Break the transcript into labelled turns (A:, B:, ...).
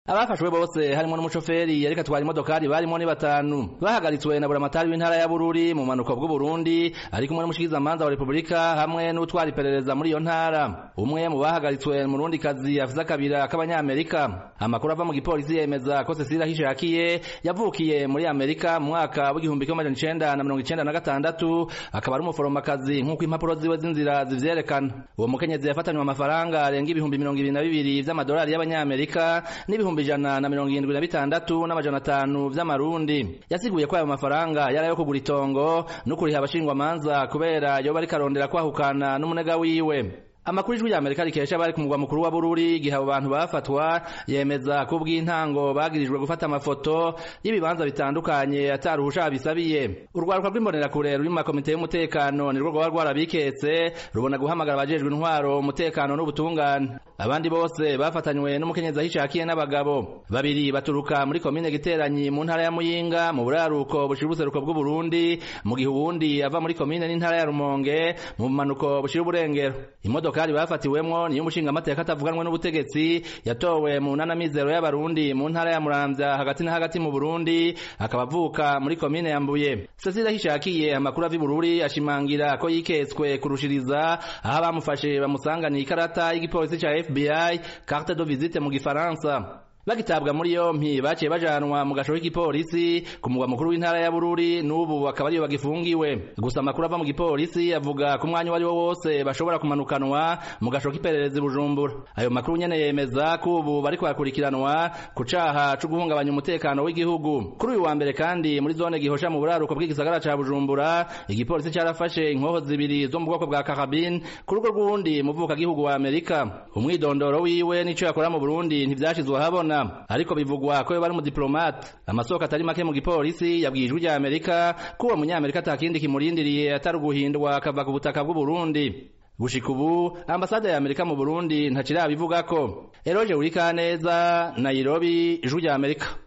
A: abafashwe bose harimo n'umushoferi yariko atwara imodokari barimo ni batanu bahagaritswe na buramatari w'intara ya bururi mu manuko bw'uburundi ari kumwe n'umushikizamanza wa repubulika hamwe n'utwara iperereza muri iyo ntara umwe mu bahagaritswe mu rundi kazi afise akabira k'abanyamerika amakuru ava mu gipolisi yemeza ko cecile ahishakiye yavukiye muri amerika mu mwaka w'igihumbi kimwe amajana icenda na mirongo icenda na gatandatu akaba ari umuforomakazi nk'uko impapuro ziwe z'inzira zivyerekana uwo mukenyezi yafatanywe amafaranga arenga ibihumbi mirongo ibiri na bibiri vy'amadolari y'abanyamerika n'ibihumbi ijana na mirongo irindwi na bitandatu n'amajana atanu vy'amarundi yasiguye ko ayo mafaranga yari ayo kugura itongo no kuriha abashingwamanza kubera yoba ariko arondera kwahukana n'umunega wiwe amakuru ijwi rya amerika rikesha bari ku mugwa mukuru wa bururi igihe abo bantu bafatwa yemeza ko ubw'intango bagirijwe gufata amafoto y'ibibanza bitandukanye ataruhusha bisabiye urwaruka rw'imbonerakure ruri mu makomite y'umutekano nirwo rwaba rwarabiketse rubona guhamagara abajejwe intwaro umutekano n'ubutungane abandi bose bafatanywe n'umukenyezi ahishakiye n'abagabo babiri baturuka muri komine giteranyi mu ntara ya muyinga mu buraruko bushira ubuseruko bw'uburundi mu gihe uwundi ava muri komine n'intara ya rumonge mu bumanuko bushira uburengero imodoka imodokari bafatiwemwo niyo umushinga amateka atavuganwe n'ubutegetsi yatowe mu nanamizero y'abarundi mu ntara ya muramvya hagati na hagati mu burundi akaba avuka muri komine ya mbuye cecile hishakiye amakuru ava ibururi ashimangira ko yiketswe kurushiriza aho abamufashe bamusanganiye ikarata y'igipolisi ca fbi carte de visite mu gifaransa bagitabwa muri yompi baciye bajanwa mu gasho k'igipolisi ku mugwa mukuru w'intara ya Bururi n'ubu akaba ariyo bagifungiwe gusa amakuru ava mu gipolisi avuga ko umwanya wari wo wose bashobora kumanukanwa mu gasho k'iperereza Bujumbura ayo makuru nyene yemeza ko ubu bariko bakurikiranwa ku caha co guhungabanya umutekano w'igihugu kuri uyu wa mbere kandi muri zone gihosha mu buraruko bw'igisagara ca Bujumbura igipolisi carafashe inkoho zibiri zo mu bwoko bwa karabine ku rugo rw'uwundi muvuka gihugu wa Amerika umwidondoro wiwe n'ico yakora mu Burundi ntivyashizwe ahabona ariko bivugwa ko bari mu diplomate amasoko atari make mu gipolisi yabwiye ijwi rya Amerika ko uwo munyamerika atakindi kimurindiriye atari uguhindwa akava ku butaka bw'u Burundi gushika ubu ambasade ya Amerika mu Burundi ntacirabivugako Eroje Urikaneza Nairobi ijwi rya Amerika